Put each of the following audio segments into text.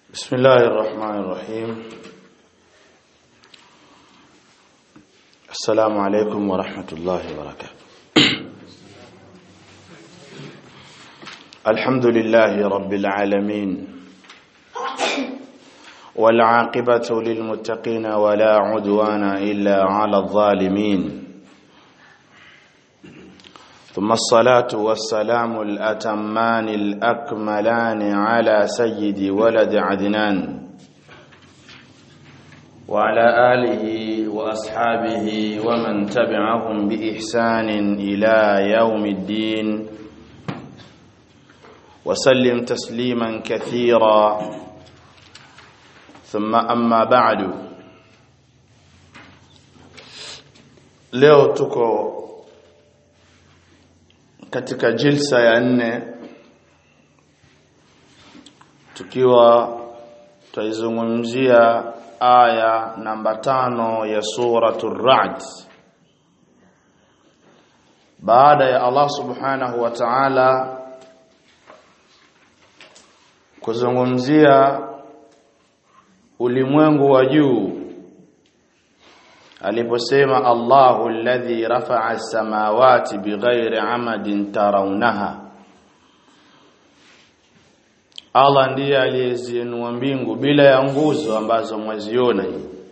بسم الله الرحمن الرحيم السلام عليكم ورحمة الله وبركاته الحمد لله رب العالمين والعاقبة للمتقين ولا عدوان إلا على الظالمين ثم الصلاة والسلام الأتمان الأكملان على سيد ولد عدنان وعلى آله وأصحابه ومن تبعهم بإحسان إلى يوم الدين وسلم تسليما كثيرا ثم أما بعد leo tuko katika jilsa ya nne tukiwa tutaizungumzia aya namba tano ya suratul Ra'd baada ya Allah subhanahu wa ta'ala kuzungumzia ulimwengu wa juu aliposema Allahu alladhi rafa'a as-samawati bighairi amadin tarawnaha Allah ndiye aliyeziinua mbingu bila ya nguzo ambazo mwaziona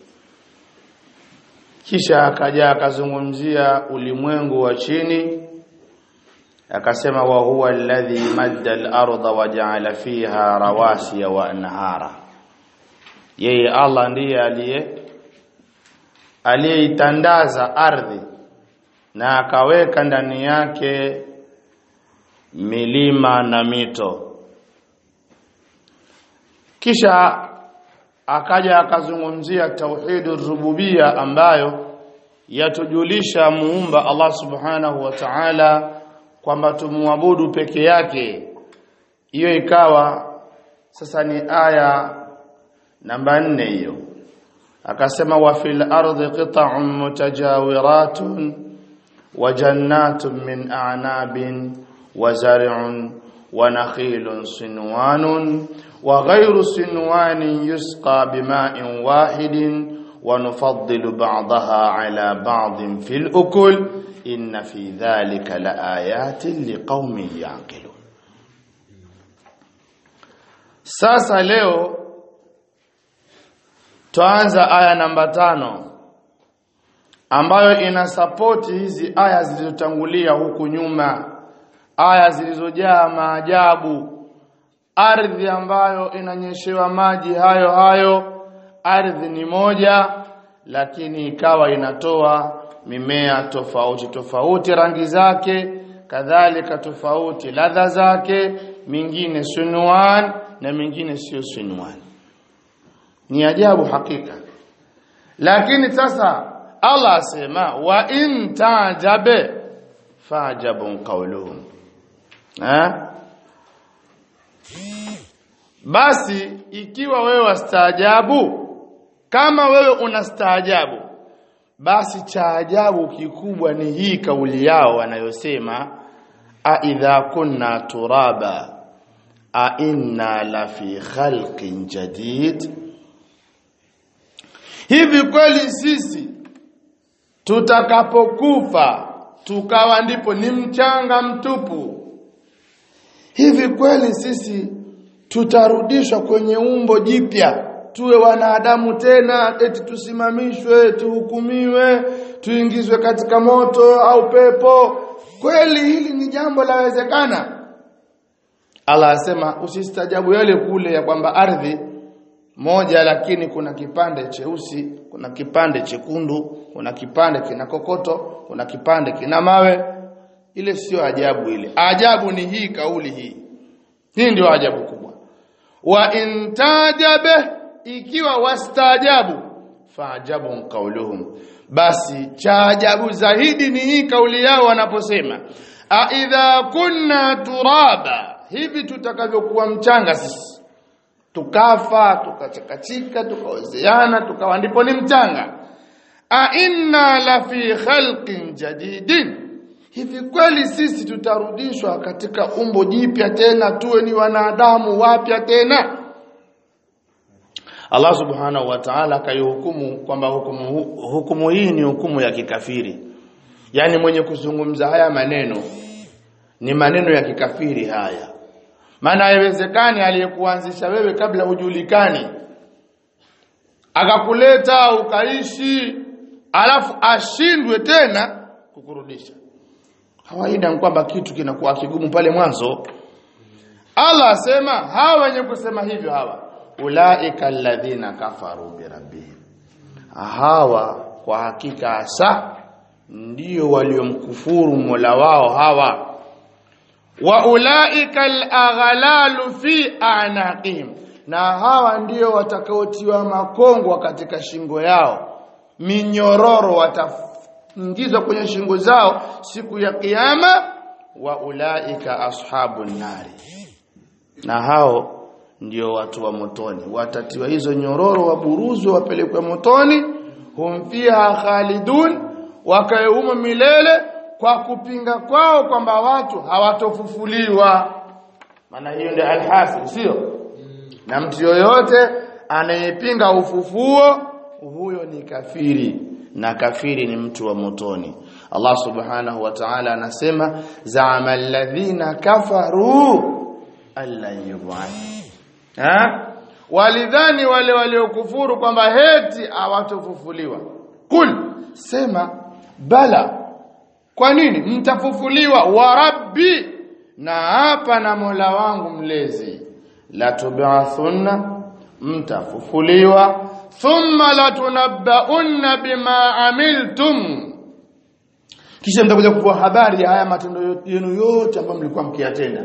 kisha akaja akazungumzia ulimwengu wa chini akasema wa huwa alladhi madda al-ardha wa ja'ala fiha rawasiya wa anhara yeye Allah ndiye aliye aliyeitandaza ardhi na akaweka ndani yake milima na mito kisha akaja akazungumzia tauhidu rububia ambayo yatujulisha muumba Allah subhanahu wa ta'ala kwamba tumwabudu peke yake hiyo ikawa sasa ni aya namba nne hiyo akasema wa fil ardi qita'un mutajawiratun wa jannatun min a'nabin wa zar'un wa nakhilun sinwanun wa ghayru sinwanin yusqa bima'in wahidin wa nufaddilu ba'daha 'ala ba'din fil ukul inna fi dhalika laayatin liqaumin yaqilun sasa leo Tuanza aya namba tano ambayo ina sapoti hizi aya zilizotangulia huku nyuma, aya zilizojaa maajabu, ardhi ambayo inanyeshewa maji hayo hayo. Ardhi ni moja, lakini ikawa inatoa mimea tofauti tofauti, rangi zake kadhalika tofauti, ladha zake, mingine sunwan na mingine sio sunwan ni ajabu hakika lakini sasa Allah asema wa in tajabe fajabun qawluhum eh basi ikiwa wewe wastaajabu kama wewe unastaajabu basi cha ajabu kikubwa ni hii kauli yao wanayosema a idha kunna turaba a inna la fi khalqin jadid Hivi kweli sisi tutakapokufa tukawa ndipo ni mchanga mtupu. Hivi kweli sisi tutarudishwa kwenye umbo jipya tuwe wanadamu tena eti tusimamishwe tuhukumiwe tuingizwe katika moto au pepo kweli hili ni jambo lawezekana Allah asema usistajabu yale kule ya kwamba ardhi moja lakini kuna kipande cheusi kuna kipande chekundu kuna kipande kina kokoto kuna kipande kina mawe ile sio ajabu ile ajabu ni hii kauli hii hii ndio ajabu kubwa wa intajabe ikiwa wastaajabu faajabun qauluhum basi cha ajabu zaidi ni hii kauli yao wanaposema a idha kunna turaba hivi tutakavyokuwa mchanga sisi tukafa tukachakachika tukaozeana tukawa ndipo ni mchanga a inna la fi khalqin jadidin hivi kweli sisi tutarudishwa katika umbo jipya tena tuwe ni wanadamu wapya tena Allah subhanahu wa ta'ala akaihukumu kwamba hukumu, hukumu hii ni hukumu ya kikafiri yani mwenye kuzungumza haya maneno ni maneno ya kikafiri haya maana haiwezekani aliyekuanzisha wewe kabla hujulikani akakuleta ukaishi alafu ashindwe tena kukurudisha kawaida ni kwamba kitu kinakuwa kigumu pale mwanzo Allah asema hawa wenye kusema hivyo hawa ulaika alladhina kafaru birabbihim hawa kwa hakika hasa ndio waliomkufuru Mola wao hawa wa ulaika alaghlalu fi anaqihim na hawa ndio watakaotiwa makongwa katika shingo yao minyororo wataingizwa kwenye shingo zao siku ya kiyama wa ulaika ashabun nari na hao ndio watu wa motoni watatiwa hizo nyororo waburuzwe wapelekwe motoni hum fiha khalidun wakaeuma milele kwa kupinga kwao kwamba watu hawatofufuliwa maana hiyo ndio alhasil sio na mtu yoyote anayepinga ufufuo huyo ni kafiri na kafiri ni mtu wa motoni Allah subhanahu wa ta'ala anasema za'ama alladhina kafaru alla yub'ath ha walidhani wale waliokufuru kwamba heti hawatofufuliwa kul sema bala kwa nini mtafufuliwa wa rabbi na hapa na Mola wangu mlezi la tub'athunna mtafufuliwa thumma latunabbaunna bima amiltum kisha mtakuja kupewa habari ya haya matendo yenu yote ambayo mlikuwa mkiyatenda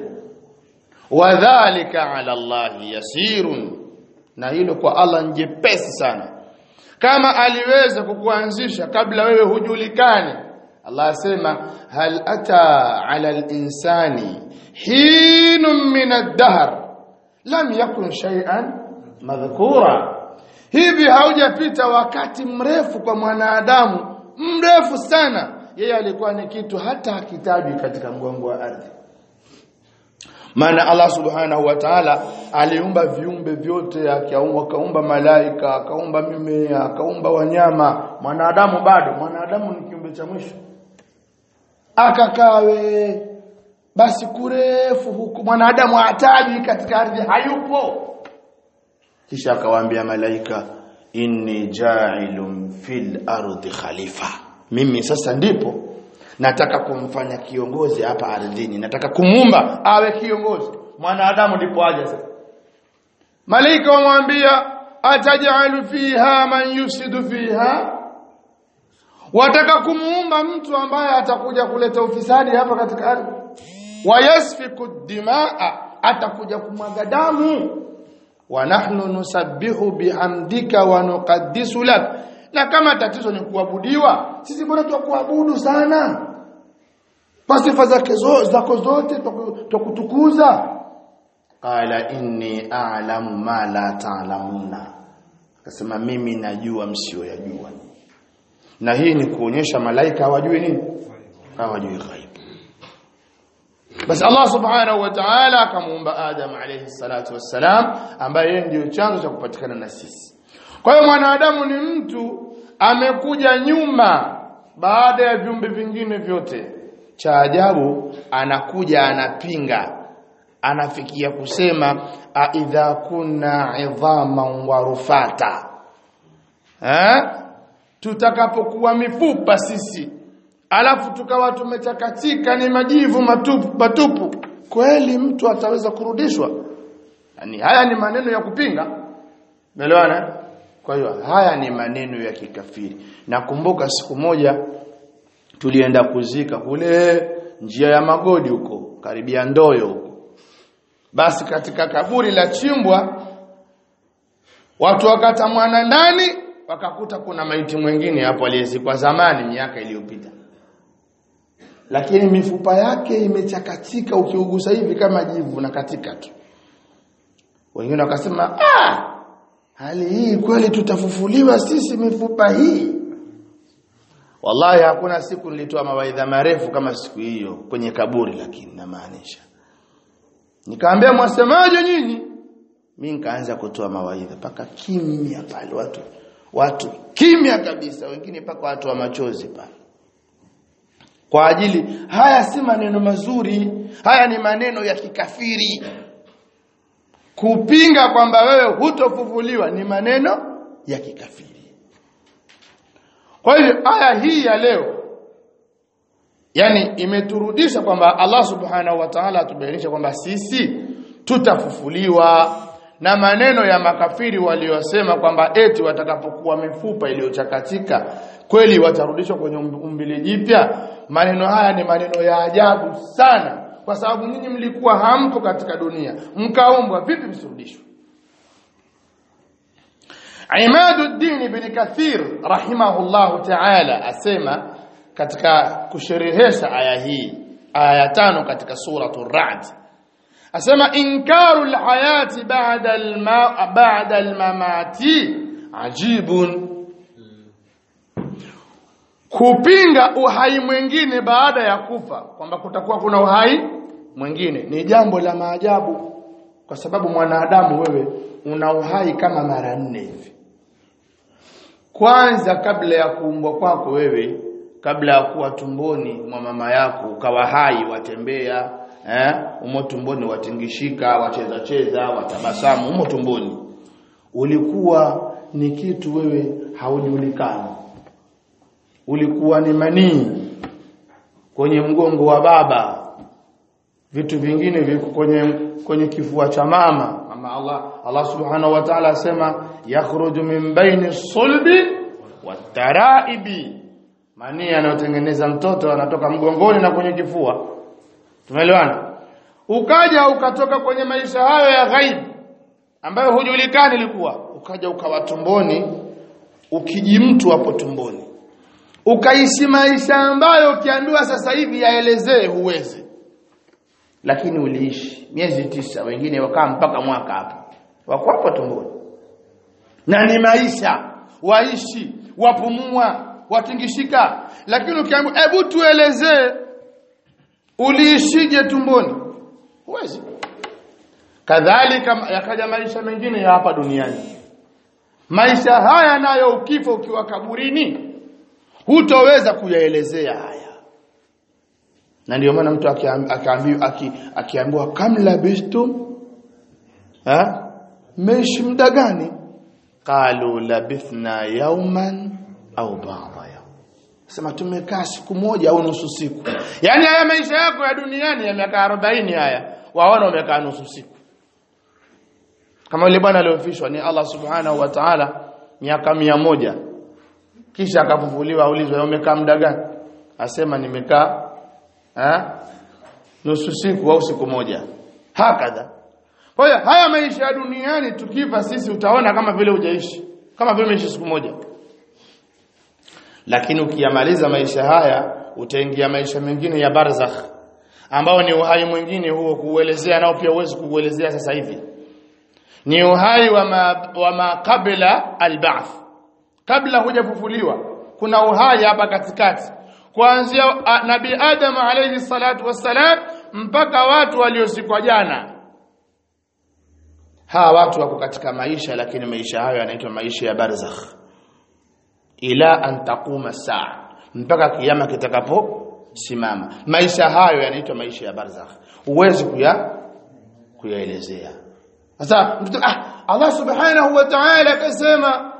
wadhālika 'ala Allahi yasirun na hilo kwa Allah njepesi sana kama aliweza kukuanzisha kabla wewe hujulikani Allah asema hal ata 'ala al-insani hinun min ad-dahr lam yakun shay'an madhkura hivi haujapita wakati mrefu kwa mwanadamu mrefu sana yeye alikuwa ni kitu hata hakitajwi katika mgongo wa ardhi maana Allah subhanahu wa ta'ala aliumba viumbe vyote akaumba akaumba malaika akaumba mimea akaumba wanyama mwanadamu bado mwanadamu ni kiumbe cha mwisho akakawe basi kurefu huku mwanadamu hataji katika ardhi hayupo kisha akawaambia malaika inni ja'ilun fil ardi khalifa mimi sasa ndipo nataka kumfanya kiongozi hapa ardhini nataka kumumba awe kiongozi mwanadamu ndipo aje sasa malaika wamwambia atajalu fiha man yusidu fiha wataka kumuumba mtu ambaye atakuja kuleta ufisadi hapa katika ardhi wayasfiku dimaa atakuja kumwaga damu wa nahnu nusabbihu bihamdika wa nuqaddisu lak na kama tatizo ni kuabudiwa sisi bora tukuabudu sana kwa sifa zake zote zako zote tukutukuza qala inni a'lamu ma la ta'lamuna akasema mimi najua msioyajua na hii ni kuonyesha malaika hawajui nini hawajui ghaib basi Allah subhanahu wa ta'ala akamuumba Adam alayhi salatu wassalam ambaye yeye ndio chanzo cha kupatikana na sisi kwa hiyo mwanadamu ni mtu amekuja nyuma baada ya viumbe vingine vyote cha ajabu anakuja anapinga anafikia kusema aidha kunna idhaman wa rufata eh tutakapokuwa mifupa sisi alafu tukawa tumechakatika ni majivu matupu matupu kweli mtu ataweza kurudishwa yani haya ni maneno ya kupinga umeelewana kwa hiyo haya ni maneno ya kikafiri nakumbuka siku moja tulienda kuzika kule njia ya magodi huko karibia ndoyo huko basi katika kaburi la chimbwa watu wakatamwana ndani wakakuta kuna maiti mwingine hapo aliyezikwa zamani miaka iliyopita lakini mifupa yake imechakatika ukiugusa hivi kama jivu na katika tu wengine wakasema ah hali hii kweli tutafufuliwa sisi mifupa hii wallahi hakuna siku nilitoa mawaidha marefu kama siku hiyo kwenye kaburi lakini namaanisha nikaambia mwasemaje nyinyi mimi nikaanza kutoa mawaidha paka kimya pale watu watu kimya kabisa wengine paka watu wa machozi pale kwa ajili haya si maneno mazuri haya ni maneno ya kikafiri kupinga kwamba wewe hutofufuliwa ni maneno ya kikafiri kwa hivyo aya hii ya leo yani imeturudisha kwamba Allah subhanahu wa ta'ala atubainisha kwamba sisi tutafufuliwa na maneno ya makafiri waliosema kwamba eti watakapokuwa mifupa iliyochakatika kweli watarudishwa kwenye umbile jipya maneno haya ni maneno ya ajabu sana kwa sababu ninyi mlikuwa hampo katika dunia mkaumbwa vipi msirudishwe Imaduddin ibn Kathir rahimahullahu ta'ala asema katika kusherehesha aya hii aya tano katika suratul Ra'd asema inkaru alhayati ba'da alma ba'da almamati ajibun kupinga uhai mwingine baada ya kufa kwamba kutakuwa kuna uhai mwingine ni jambo la maajabu kwa sababu mwanadamu wewe una uhai kama mara nne hivi kwanza kabla ya kuumbwa kwako wewe kabla ya kuwa tumboni mwa mama yako ukawa hai watembea eh umo tumboni watingishika wacheza cheza watabasamu umo tumboni ulikuwa ni kitu wewe haujulikani ulikuwa ni manii kwenye mgongo wa baba vitu vingine viko kwenye kwenye kifua cha mama ama Allah Allah subhanahu wa ta'ala asema yakhruju min baini sulbi wataraibi manii anayotengeneza mtoto anatoka mgongoni na kwenye kifua tumeelewana ukaja ukatoka kwenye maisha hayo ya ghaib ambayo hujulikani ilikuwa ukaja ukawa tumboni ukiji mtu hapo tumboni ukaishi maisha ambayo ukiambiwa sasa hivi yaelezee huwezi lakini uliishi miezi tisa wengine wakaa mpaka mwaka hapo wako hapo tumboni na ni maisha waishi wapumua watingishika lakini ukiambiwa hebu tuelezee uliishije tumboni huwezi kadhalika yakaja maisha mengine ya hapa duniani maisha haya nayo ukifa ukiwa kaburini hutoweza kuyaelezea haya na ndio maana mtu akiambiwa akiambiwa kam labistum ha meishi muda gani qalu labithna yawman au ba'da yawm sema tumekaa siku moja au nusu siku yani haya maisha yako ya duniani ya miaka 40 haya waona umekaa nusu siku kama yule bwana aliyofishwa ni Allah subhanahu wa ta'ala miaka mia moja kisha akafufuliwa aulizwa umekaa muda gani asema nimekaa eh nusu siku au siku moja hakadha kwa hiyo haya maisha ya duniani tukifa sisi utaona kama vile hujaishi kama vile umeishi siku moja lakini ukiyamaliza maisha haya utaingia maisha mengine ya barzakh ambao ni uhai mwingine huo kuuelezea nao pia uwezi kuuelezea sasa hivi ni uhai wa ma, wa ma kabla alba'th kabla hujafufuliwa kuna uhai hapa katikati kuanzia nabii Adam alayhi salatu wassalam mpaka watu waliosikwa jana hawa watu wako katika maisha lakini maisha hayo yanaitwa maisha ya barzakh ila an taquma saa mpaka kiyama kitakapo simama maisha hayo yanaitwa maisha ya barzakh uwezi kuya kuyaelezea sasa mtu ah Allah subhanahu wa ta'ala akasema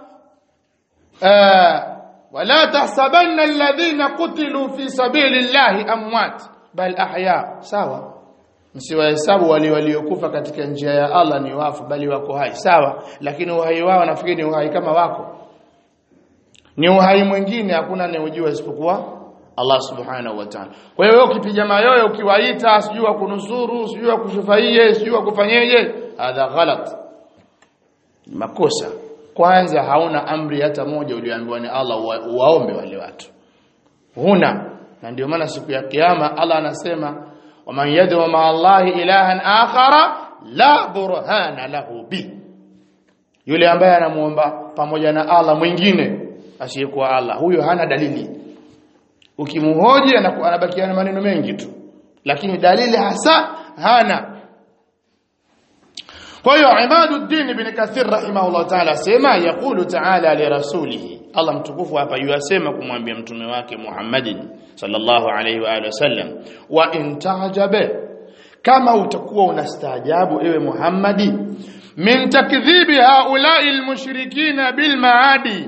wala tahsabanna alladhina qutilu fi sabilillahi amwat bal ahya sawa msiwahesabu wale waliokufa katika njia ya Allah ni wafu bali wako hai sawa lakini uhai wao nafikiri ni uhai kama wako ni uhai mwingine hakuna anayejua isipokuwa Allah subhanahu wa ta'ala kwa hiyo wewe ukipiga mayoyo ukiwaita sijui kunusuru sijui kushufaie sijui kufanyeje hadha ghalat makosa kwanza hauna amri hata moja ulioambiwa ni Allah wa, waombe wale watu huna na ndio maana siku ya kiyama Allah anasema waman yad'u ma Allah ilahan akhara la burhana lahu bi yule ambaye anamuomba pamoja na Allah mwingine asiyekuwa Allah huyo hana dalili ukimhoji anabakia na maneno mengi tu lakini dalili hasa hana kwa hiyo Imaduddin ibn Kathir rahimahullah ta'ala sema yaqulu ta'ala li rasulihi Allah mtukufu hapa yuasema kumwambia mtume wake Muhammadin sallallahu alayhi wa alihi wasallam wa in ta'jabe kama utakuwa unastaajabu ewe Muhammadi min takdhibi haula'i almushrikina bil maadi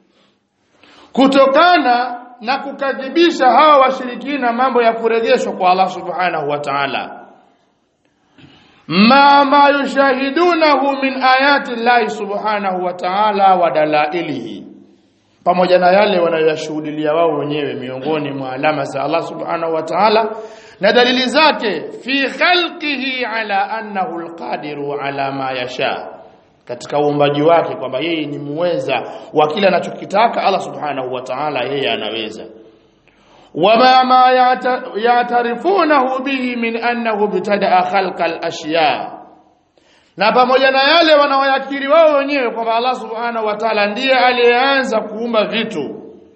kutokana na kukadhibisha hawa washirikina mambo ya kurejeshwa kwa Allah subhanahu wa ta'ala ma ma yushahidunahu min ayati Allah subhanahu wa ta'ala wa dalailihi pamoja na yale wanayoyashuhudia wao wenyewe miongoni mwa alama za Allah subhanahu wa ta'ala na dalili zake fi khalqihi ala annahu alqadiru ala ma yasha katika uumbaji wake kwamba yeye ni muweza wa kile anachokitaka Allah subhanahu wa ta'ala yeye anaweza wama ma ya'tarifunahu bihi min annahu bitadaa khalqa al-ashya na pamoja na yale wanaoyakiri wao wenyewe kwamba Allah subhanahu wa ta'ala ndiye aliyeanza kuumba vitu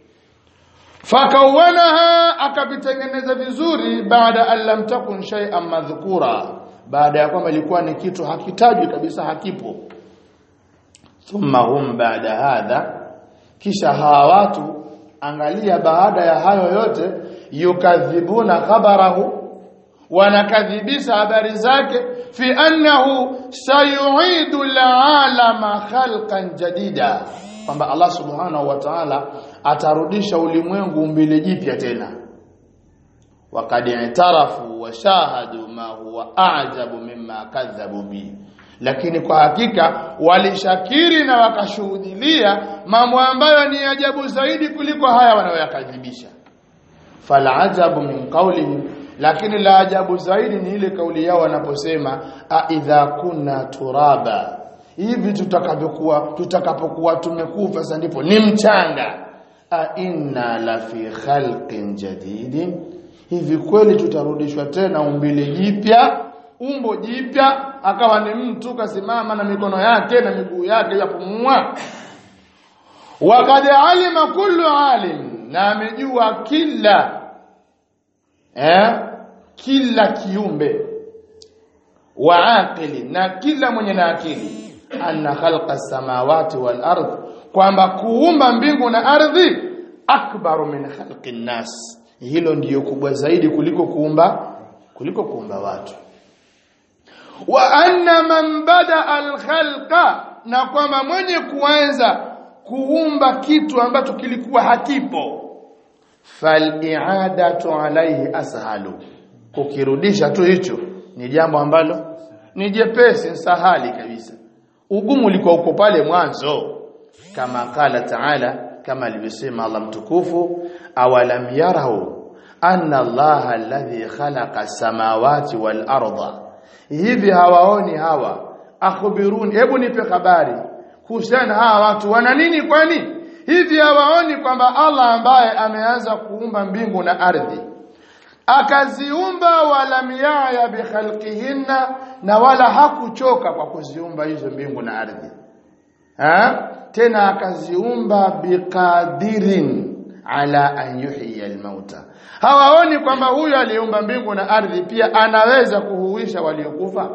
fakawanaha akavitengeneza vizuri baada an lam takun shay'an madhkura baada ya kwamba ilikuwa ni kitu hakitajwi kabisa hakipo thumma hum baada hadha kisha hawa watu angalia baada ya hayo yote yukadhibuna khabarahu wanakadhibisha habari zake fi annahu sayuidu al'alama khalqan jadida kwamba Allah subhanahu wa ta'ala atarudisha ulimwengu umbile jipya tena waqad i'tarafu wa shahadu ma huwa a'jabu mimma kadhabu bi lakini kwa hakika walishakiri na wakashuhudilia mambo ambayo ni ajabu zaidi kuliko haya wanayoyakadhibisha fala ajabu min qawlihim lakini la ajabu zaidi ni ile kauli yao wanaposema a idha kunna turaba hivi tutakapokuwa tutakapokuwa tumekufa sasa ndipo ni mchanga a inna la fi khalqin jadidin hivi kweli tutarudishwa tena umbile jipya umbo jipya akawa ni mtu kasimama na mikono yake na miguu yake yapumua wakad alima kullu alim na amejua kila eh kila kiumbe wa aqili na kila mwenye na akili anna khalqa samawati wal ardh kwamba kuumba mbingu na ardhi akbaru min khalqi nas hilo ndiyo kubwa zaidi kuliko kuumba kuliko kuumba watu wa anna man bada al khalqa na kwamba mwenye kuanza kuumba kitu ambacho kilikuwa hakipo fal-i'adatu alayhi ashalu kukirudisha tu hicho ni jambo ambalo ni jepesi sahali kabisa ugumu ulikuwa uko pale mwanzo kama kala taala kama alivyosema Allah mtukufu awalam yarau anna Allah alladhi khalaqa samawati wal arda hivi hawaoni hawa akhbiruni hebu nipe habari kuhusiana hawa watu wana nini kwani hivi hawaoni kwamba Allah ambaye ameanza kuumba mbingu na ardhi akaziumba wala miyaya bikhalqihinna na wala hakuchoka kwa kuziumba hizo mbingu na ardhi ha? tena akaziumba biqadirin ala an yuhyiya almauta hawaoni kwamba huyu aliumba mbingu na ardhi pia anaweza kuhuisha waliokufa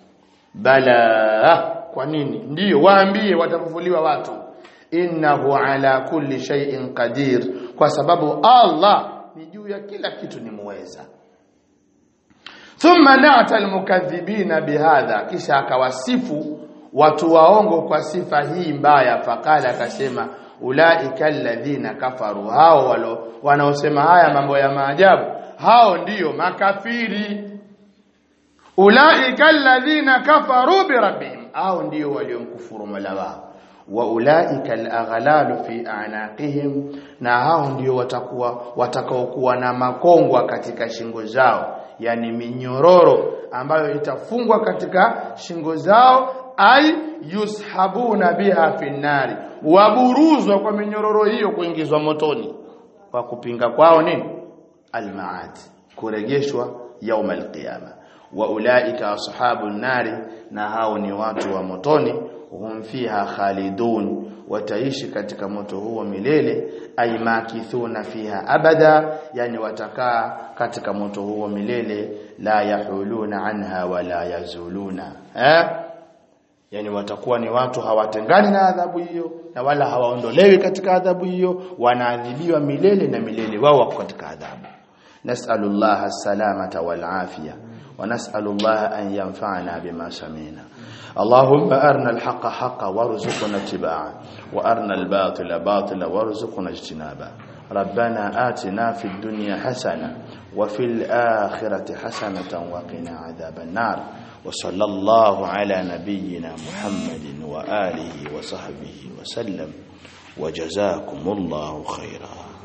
bala kwa nini ndiyo waambie watafufuliwa watu innahu ala kulli shay'in qadir kwa sababu Allah ni juu ya kila kitu ni muweza thumma na'ta almukaththibina bihadha kisha akawasifu watu waongo kwa sifa hii mbaya fakala akasema ulaika alladhina kafaru hao walo wanaosema haya mambo ya maajabu hao ndiyo makafiri ulaika alladhina kafaru birabbihim hao ndiyo waliomkufuru mola wao wa ulaika alaghlalu fi a'naqihim na hao ndio watakuwa watakaokuwa na makongwa katika shingo zao yani minyororo ambayo itafungwa katika shingo zao ai yushabuna biha finnari waburuzwa kwa minyororo hiyo kuingizwa motoni kwa kupinga kwao nini almaad kurejeshwa yaum alqiyama wa ulaika ashabun nari na hao ni watu wa motoni hum fiha khalidun wataishi katika moto huo milele ay makithuna fiha abada yani watakaa katika moto huo milele la yahuluna anha wala yazuluna eh yani watakuwa ni watu hawatengani na adhabu hiyo na wala hawaondolewi katika adhabu hiyo wanaadhibiwa milele na milele wao wako katika adhabu nas'alullah as-salamata wal afiya wa nas'alullah an yanfa'ana bima samina اللهم أرنا الحق حقا وارزقنا اتباعه وأرنا الباطل باطلا وارزقنا اجتنابه ربنا آتنا في الدنيا حسنة وفي الآخرة حسنة وقنا عذاب النار وصلى الله على نبينا محمد وآله وصحبه وسلم وجزاكم الله خيرا